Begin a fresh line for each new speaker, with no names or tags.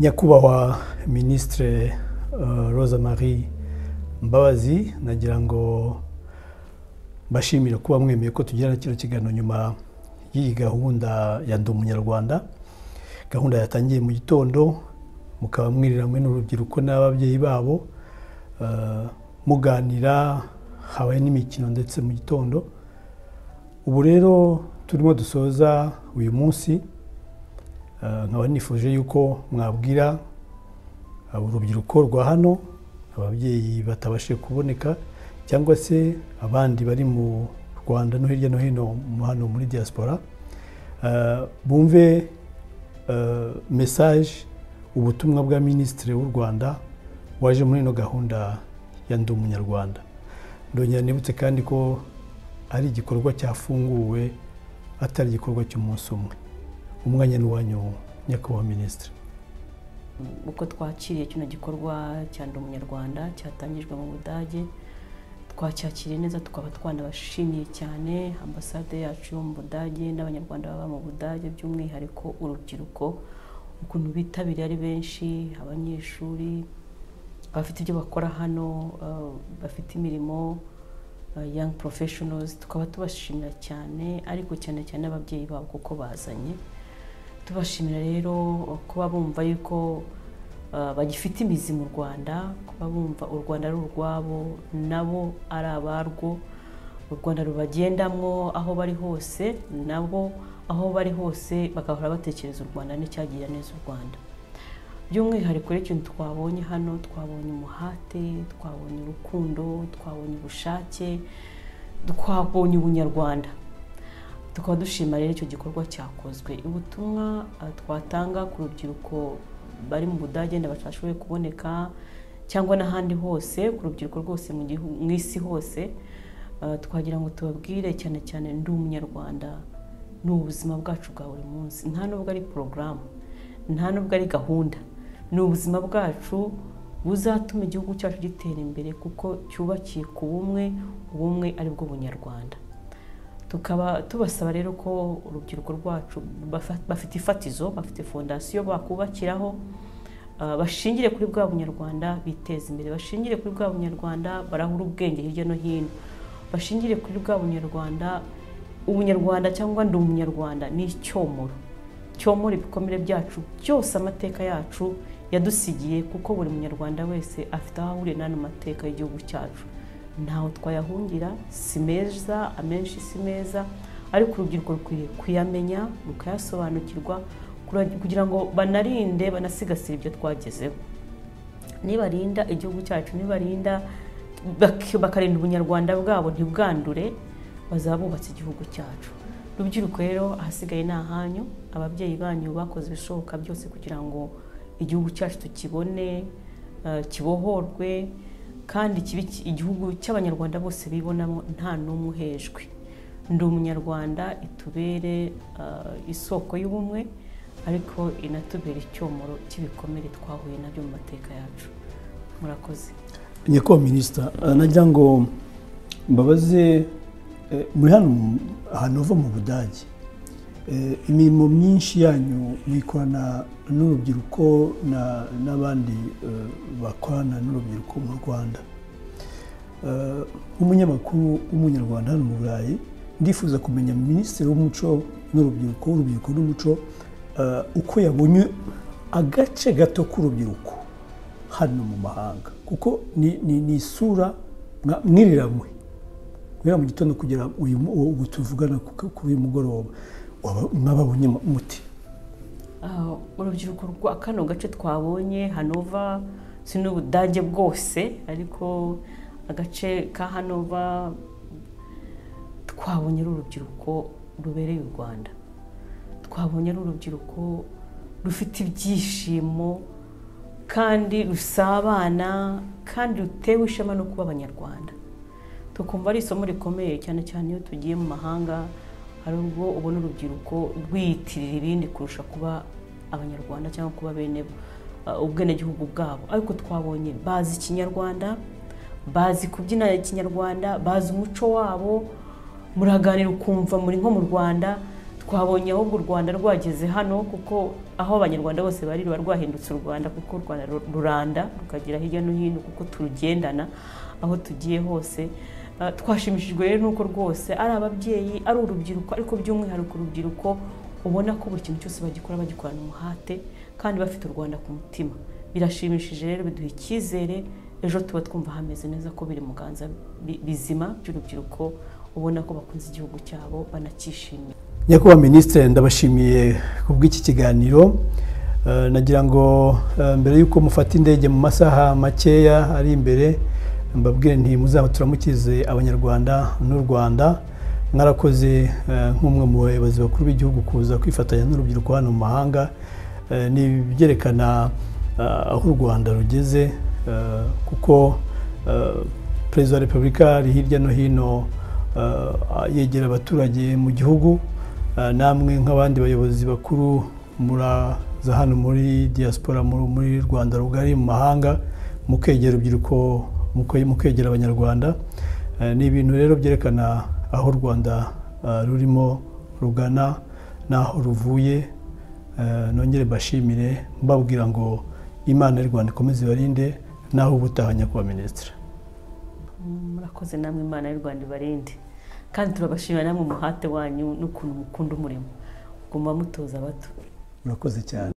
nyakubahwa minisitire rosa marie mbabazi nagira ngo mbashimire kuba mwemeye ko tugirana kino kiganiro nyuma y'iyi gahunda ya ndi umunyarwanda gahunda yatangiye mu gitondo mukaba mwiriranywe n'urubyiruko n'ababyeyi babo muganira habaye n'imikino ndetse mu gitondo ubu rero turimo dusoza uyu munsi nkaba nifuje yuko mwabwira urubyiruko rwa hano ababyeyi batabashije kuboneka cyangwa se abandi bari mu rwanda no hirya no hino hano muri diaspora bumve mesaje ubutumwa bwa minisitiri w'u rwanda waje muri ino gahunda ya ndi umunyarwanda ndongera nibutse kandi ko ari igikorwa cyafunguwe atari igikorwa cy'umunsi umwe umwanya n'uwanyu nyakubahwa minisitiri
uko twakiriye kino gikorwa cya ndi umunyarwanda cyatangijwe mu budage twacyakiriye neza tukaba twanabashimiye cyane ambasade yacu yo mu budage n'abanyarwanda baba mu budage by'umwihariko urubyiruko ukuntu bitabiriye ari benshi abanyeshuri abafite ibyo bakora hano bafite imirimo yangi porofeshonozi tukaba tubashimira cyane ariko cyane cyane ababyeyi babo kuko bazanye tubashimira rero kuba bumva yuko bagifite imizi mu rwanda kuba bumva u rwanda ari urwabo nabo ari abarwo u rwanda rubagendamo aho bari hose nabo aho bari hose bagahora batekereza u rwanda n'icyagira neza u rwanda by'umwihariko rero ikintu twabonye hano twabonye umuhate twabonye urukundo twabonye ubushake twabonye ubunyarwanda tukaba dushima rero icyo gikorwa cyakozwe ubutumwa twatanga ku rubyiruko bari mu budage batashoboye kuboneka cyangwa n'ahandi hose ku rubyiruko rwose mu isi hose twagira ngo tubabwire cyane cyane ndi umunyarwanda ni ubuzima bwacu bwa buri munsi nta nubwo ari porogaramu nta nubwo ari gahunda ni ubuzima bwacu buzatuma igihugu cyacu gitera imbere kuko cyubakiye ku bumwe ubumwe ari bwo bunyarwanda tukaba tubasaba rero ko urubyiruko rwacu bafite ifatizo bafite fondasiyo bakubakiraho bashingire kuri bwa bunyarwanda biteza imbere bashingire kuri bwa bunyarwanda barahura ubwenge hirya no hino bashingire kuri bwa bunyarwanda ubunyarwanda cyangwa ndi umunyarwanda ni icyomoro cyomora ibikomere byacu byose amateka yacu yadusigiye kuko buri munyarwanda wese afite aho ahuriye n'ano mateka y'igihugu cyacu ntawe twayahungira si meza amenshi si meza ariko urubyiruko rukwiye kuyamenya rukayasobanukirwa kugira ngo banarinde banasigasire ibyo twagezeho nibarinda igihugu cyacu nibarinda bakarinda ubunyarwanda bwabo ntibwandure bazaba bubatse igihugu cyacu rubyiruko rero ahasigaye ni ahanyu ababyeyi banyu bakoze ibishoboka byose kugira ngo igihugu cyacu tukibone kibohorwe kandi kibe igihugu cy'abanyarwanda bose bibonamo nta n'umwe uhejwe ndi umunyarwanda itubere isoko y'ubumwe ariko inatubere icyomoro cy'ibikomere twahuye nabyo mu mateka yacu murakoze
nyakubahwa minisita nagira ngo mbabaze muri hano ahantu uva mu budage imirimo myinshi yanyu mwikorana n'urubyiruko n'abandi bakorana n'urubyiruko mu rwanda nk'umunyamakuru w'umunyarwanda hano mu burayi ndifuza kumenya minisitiri w'umuco n'urubyiruko urubyiruko n'umuco uko yabonye agace gato k'urubyiruko hano mu mahanga kuko ni isura mwiriramwe guhera mu gitondo kugera ubu tuvugana kuri uyu mugoroba mwababonye umuti
urubyiruko rwa kano gace twabonye hanova si n'ubudage bwose ariko agace ka hanova twabonye ari urubyiruko rubereye u rwanda twabonye ari urubyiruko rufite ibyishimo kandi rusabana kandi rutewe ishema no kuba abanyarwanda tukumva ari isomo rikomeye cyane cyane iyo tugiye mu mahanga hari ubwo ubona urubyiruko rwiyitirira ibindi kurusha kuba abanyarwanda cyangwa kuba bene ubwenegihugu bwabo ariko twabonye bazi ikinyarwanda bazi kubyina ikinyarwanda bazi umuco wabo muraganira ukumva muri nko mu rwanda twabonye ahubwo u rwanda rwageze hano kuko aho abanyarwanda bose bari ruba rwahindutse u rwanda kuko u rwanda ruranda rukagera hirya no hino kuko turugendana aho tugiye hose Ah, twashimishijwe rero nuko rwose ari ababyeyi ari urubyiruko ariko by'umwihariko urubyiruko ubona ko buri kintu cyose bagikora bagikorana umuhate kandi bafite u rwanda ku mutima birashimishije rero biduha icyizere ejo tuba twumva hameze neza ko biri mu ganza bi- bizima by'urubyiruko ubona ko bakunze igihugu cyabo banacyishimiye
nyakubahwa minisitiri ndabashimiye ku bw'iki kiganiro Eh, nagira ngo eh, mbere y'uko mufata indege mu masaha makeya ari imbere mbabwire nti muzaba turamukize abanyarwanda n'u rwanda mwarakoze eh, nk'umwe mu bayobozi bakuru b'igihugu kuza kwifatanya n'urubyiruko hano mu mahanga Eh, ni ibyerekana eh, aho u rwanda rugeze eh, kuko eh, perezida wa repubulika ari hirya no hino eh, yegera abaturage mu gihugu Uh, namwe nk'abandi bayobozi bakuru muraza hano muri diaspora muri- muri rwanda rugari mu mahanga mukegera urubyiruko muke- mukegera abanyarwanda Uh, ni ibintu rero byerekana aho u rwanda uh, rurimo rugana n'aho ruvuye Uh, nongere mbashimire mbabwira ngo imana y'u rwanda ikomeze ibarinde naho ubutaha nyakubahwa minisitiri
murakoze namwe imana y'u rwanda ibarinde kandi turabashimira namwe umuhate wanyu n'ukuntu mukunda umurimo guma mutoza abato
murakoze cyane